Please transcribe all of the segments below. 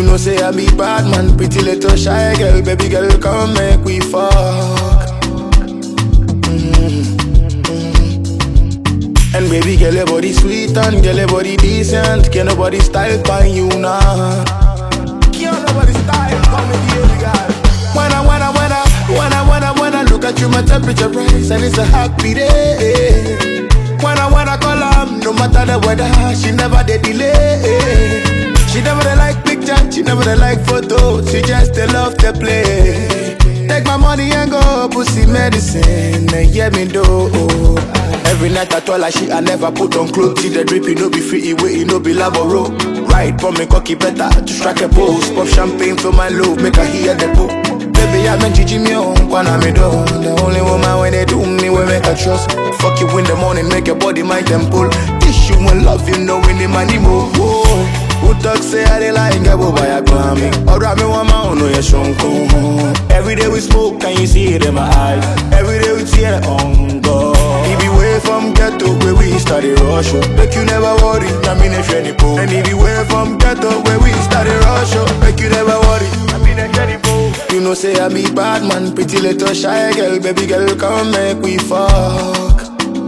know say I be bad man, pretty little shy girl, baby girl, come make we fuck. And baby girl, your body sweet and girl, your body decent. Can nobody style by you now? Can't nobody style by me, baby girl. When I, when I, when I, when I, when I, when I look at you, my temperature rise and it's a happy day. When I, when I call her, no matter the weather, she never did delay. She never dey like picture, she never dey like photo, she just dey love to play. Take my money and go pussy medicine, and yeah me do. Every night I told her she I never put on clothes. See the drip, you know be free, way, you know be laboro. Right, for me cocky better to strike a pose. Pop champagne for my love, make her hear the book. Baby, I been Gigi me on, wanna me do. The only woman when they do me, we make her trust. Fuck you in the morning, make your body my temple. Tissue and love, you know, in the money move. Who talk say I dey like get boy I call me Ọ̀rọ̀ mi wọ́n máa ń know yẹn ṣoǹkó. Every day we smoke, can you see it in my eyes? Every day we tear on God. If you way from ghetto where we started rush, oh, make you never worry, na me ne share the po. And if you way from ghetto where we started rush, oh, make you never worry, na me ne share the po. You know say I be bad man, pretty little shy girl, baby girl, come make we fuck.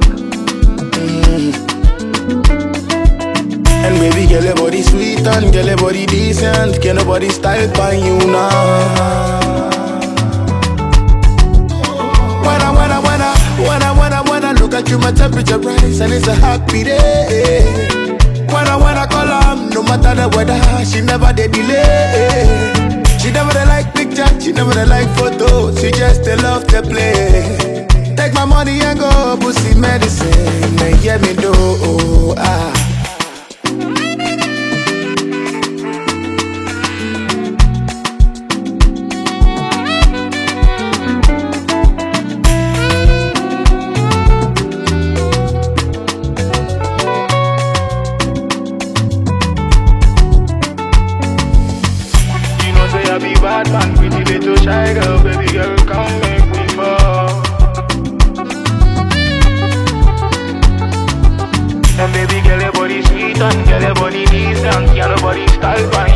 And baby girl, your body sweet and girl, your body decent. Can nobody style by you now? When I, when I, when I, when I, when I, when I look at you, my temperature rise and it's a happy day. When I, when I call her, no matter the weather, she never did delay. She never dey like picture, she never dey like photo, she just dey love to play. Take my money and go pussy medicine, and yeah me do. Ah. You know say I be bad man, pretty little shy girl, baby girl, come make me fall. And baby girl, your body sweet and girl, your body decent, girl, your body style fine.